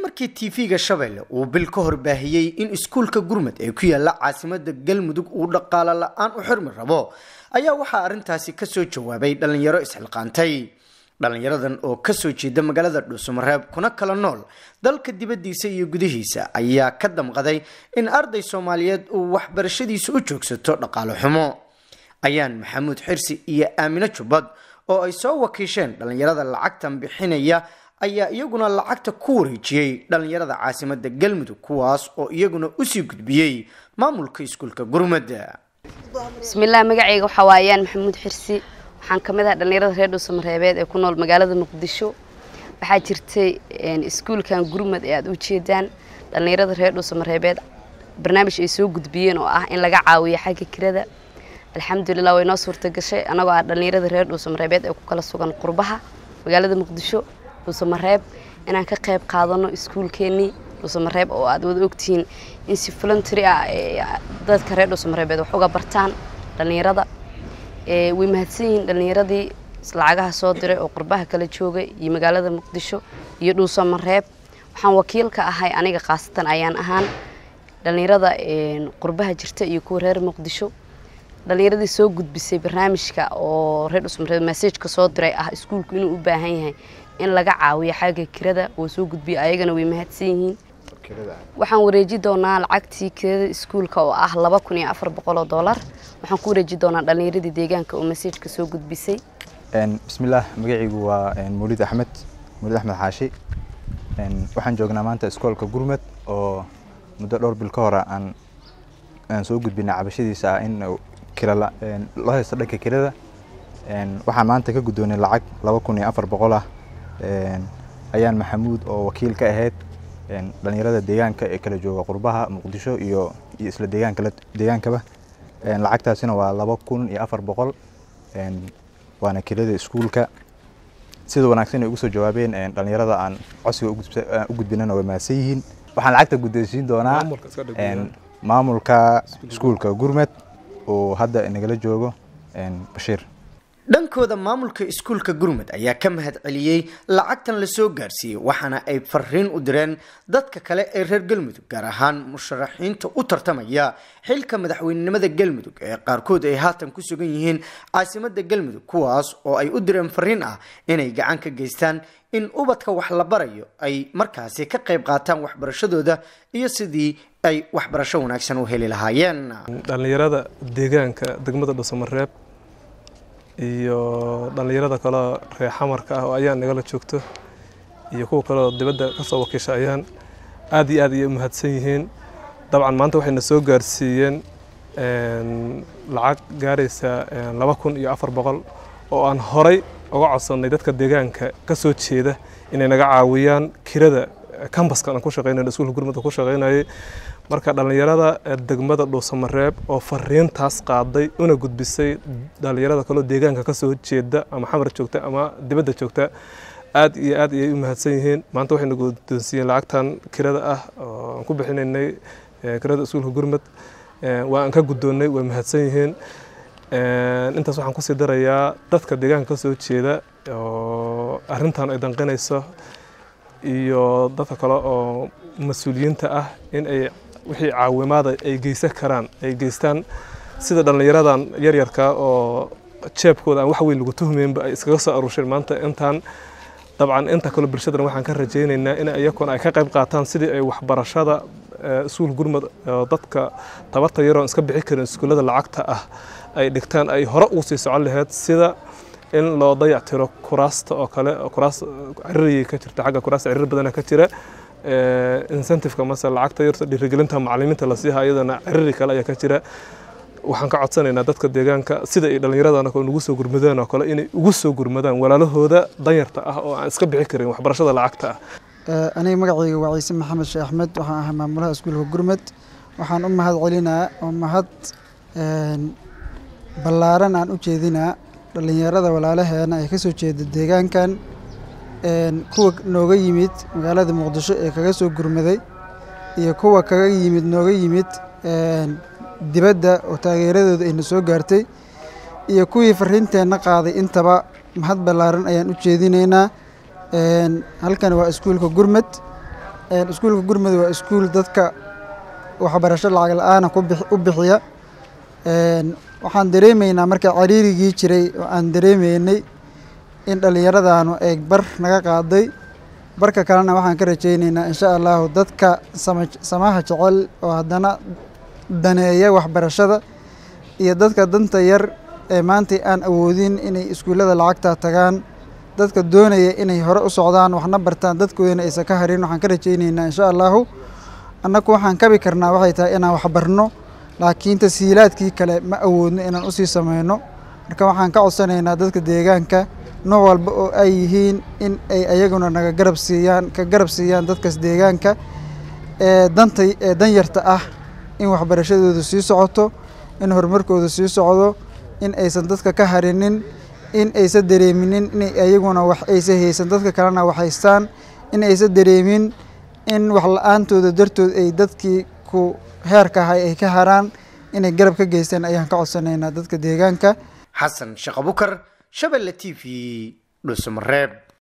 markii tv-ga shabeelle uu bil ka hor baahiyey in iskuulka gurmud ee ku yaala caasimada galmudug uu dhaqaalo la-aan u xirmi rabo ayaa waxaa arrintaasi kasoo jawaabay dhalinyaro isxilqaantay dhalinyaradan oo kasoo jeeda magaalada dhuusamareeb kuna kala nool dalka dibadiisa iyo gudihiisa ayaa ka damqaday in arday soomaaliyeed uu waxbarashadiisa u joogsato dhaqaalo xumo ayaan maxamuud xirsi iyo aamino jubbad oo ay soo wakiisheen dhalinyarada lacagtan bixinaya ayaa iyaguna lacagta ku wareejiyey dhalinyarada caasimada galmudug kuwaas oo iyaguna usii gudbiyey maamulka iskuulka gurmada bismillaah magacayga waxaa waayaan maxamuud xirsi waxaan ka mid ahay dhalinyarada reer dhuusamareebeed ee ku nool magaalada muqdisho waxaa jirtay iskuulkan gurmad ee aada u jeedaan dhalinyarada reer dhuusamareebeed barnaamij ay soo gudbiyeen oo ah in laga caawiyo xagga kirada alxamdulilah way noo suurta gashay annagoo ah dhalinyarada reer dhuusamareebeed ee ku kala sugan qurbaha magaalada muqdisho dhuusamareeb inaan ka qayb qaadano iskuulkeenii dhuusamareeb oo aad wada ogtihiin in si voluntary ah dadka reer dhuusamareebeed wax uga bartaan dhalinyarada way mahadsan yihiin dhalinyaradii lacagaha soo diray oo qurbaha kala joogay iyo magaalada muqdisho iyo dhuusamareeb waxaan wakiil ka ahay aniga khaasatan ayaan ahaan dhalinyarada qurbaha jirta iyo kuwa reer muqdisho dhalinyaradii soo gudbisay barnaamijka oo reer dhuusamareeb masajka soo diray ah iskuulku inuu u baahan yahay in laga caawiyo xagga kirada oo soo gudbiya ayagana way mahadsan yihiin waxaan wareeji doonaa lacagtii kirada iskuulka oo ah laba kun iyo afar boqol oo dollar waxaan ku wareeji doonaa dhalinyaradii deegaanka oo masajka soo gudbisay bismillaah magacaygu waa mawlid axmed mawlid axmed xaashi waxaan joognaa maanta iskoolka gurmad oo muddo dhowr bil ka hore aan aan soo gudbinay cabashadiisa ah in kira loo haysto dhanka kirada waxaan maanta ka guddoonay lacag laba kun iyo afar boqol ah ayaan maxamuud oo wakiil ka ahayd dhalinyarada deegaanka ee kala jooga qurbaha muqdisho iyo iyo isla deegaanka deegaankaba lacagtaasina waa laba kun iyo afar boqol waana kirada iskuulka sida wanaagsan ay ugu soo jawaabeen dhalinyarada aan codsiga u gudbinana way mahadsan yihiin waxaan lacagta guddoonsiin doonaa maamulka iskuulka gurmed oo hadda nagala joogo bashiir dhankooda maamulka iskuulka gurmud ayaa ka mahad celiyey lacagtan lasoo gaarsiiyey waxaana ay fariin u direen dadka kale ee reer galmudug gaar ahaan musharaxiinta u tartamaya xilka madaxweynenimada galmudug ee qaarkood ay haatan ku sugan yihiin caasimada galmudug kuwaas oo ay u direen fariin ah inay gacan ka geystaan in ubadka wax la barayo ay markaasi ka qayb qaataan waxbarashadooda iyo sidii ay waxbarasho wanaagsan u heli lahaayeen dhalinyarada deegaanka degmada dhuusamareeb iyo dhallinyarada kaleo reer xamarka ah oo ayaan nagala joogto iyo kuwa kaleoo dibadda ka soo wakiisha ayaan aad iyo aad ayay u mahadsan yihiin dabcan maanta waxayna soo gaarsiiyeen lacag gaaraysa laba kun iyo afar boqol oo aan horay uga codsannay dadka deegaanka ka soo jeeda inay naga caawiyaan kirada kambaskan aan ku shaqeynayno iskuulka gurmudda ku shaqeynayay marka dhallinyarada degmada dhuusamareeb oo fariintaas qaaday una gudbisay dhallinyarada kaloo deegaanka ka soo jeeda ama xamar joogta ama dibadda joogta aad iyo aad ayay u mahadsan yihiin maanta waxayna guddoonsiiyeen lacagtan kirada ah oo aan ku bixinaynay kirada iskuulka gurmud waa aan ka guddoonnay way mahadsan yihiin intaas waxaan kusii darayaa dadka deegaanka ka soo jeeda oo arrintan ay danqinayso iyo dadka kale oo mas-uuliyiinta ah in ay wixii caawimaada ay geysan karaan ay geystaan sida dhallinyaradan yaryarka oo jeebkooda aan wax weyn lagu tuhmeynba ay iskaga soo aruusheen maanta intaan dabcan inta kale bulshadana waxaan ka rajaynaynaa in iyakuna ay ka qayb qaataan sidii ay waxbarashada iskuul gurmud oo dadka tabarta yaroon iska bixi karin iskuullada lacagta ah ay dhigtaan ay hore ugu sii socon lahayd sida in loo dayactiro kuraasta oo kale kuraas ciririyay ka jirta xagga kuraasta cirir badana ka jira incentiveka mase lacagta yarta dhiirigelinta macalimiinta la siiha iyadana ciriri kale ayaa ka jira waxaan ka codsanaynaa dadka deegaanka sida ay dhallinyaradan oo nagu soo gurmadaan oo kale inay ugu soo gurmadaan walaalahooda danyarta ah oo aan iska bixi karin waxbarashada lacagta ah aniga magacayga waa ciise maxamed sheekh axmed waxaan ahay maamulaha iskuulka gurmed waxaan u mahad celinaa oo mahad ballaaran aan u jeedinaa dhallinyarada walaalaheena ee kasoo jeeda deegaankan kuwa nooga yimid magaalada muqdisho ee kaga soo gurmaday iyo kuwa kaga yimid nooga yimid dibadda oo taageeradooda ayna soo gaartay iyo kuwii fariinteenna qaaday intaba mahad ballaaran ayaan u jeedinaynaa halkan waa iskuulka gurmed iskuulka gurmud waa iskuul dadka waxbarasho lacag la-aana u bixiya waxaan dareemaynaa marka cariirigii jiray oo aan dareemaynay in dhallinyaradaanu ay bar naga qaaday barka kalena waxaan ka rajaynaynaa insha allahu dadka samaha jecel oo haddana daneeya waxbarashada iyo dadka danta yar ee maanta aan awoodin inay iskuullada lacagta tagaan dadka doonaya inay hore u socdaan waxna bartaan dadkoodana aysan ka harin waxaan ka rajaynaynaa insha allahu annagu waxaan kabi karnaa waxay tahay inaan waxbarno laakiin tasiilaadkii kale ma awoodno inaan usii sameyno marka waxaan ka codsanaynaa dadka deegaanka nooc walba oo ay yihiin in ay ayaguna naga garab siiyaan ka garab siiyaan dadkaas deegaanka ee danta ee danyarta ah in waxbarashadoodu sii socoto in horumarkoodu sii socdo in aysan dadka ka harinin in aysan dareeminin inay ayaguna wax aysa haysan dadka kalena wax haystaan in aysan dareemin in wax la-aantooda dartood ay dadkii ku heerka ahay ay ka haraan inay garab ka geystaan ayaan ka codsanaynaa dadka deegaanka xasan sheekh abukar shabelle t v dhuusamareeb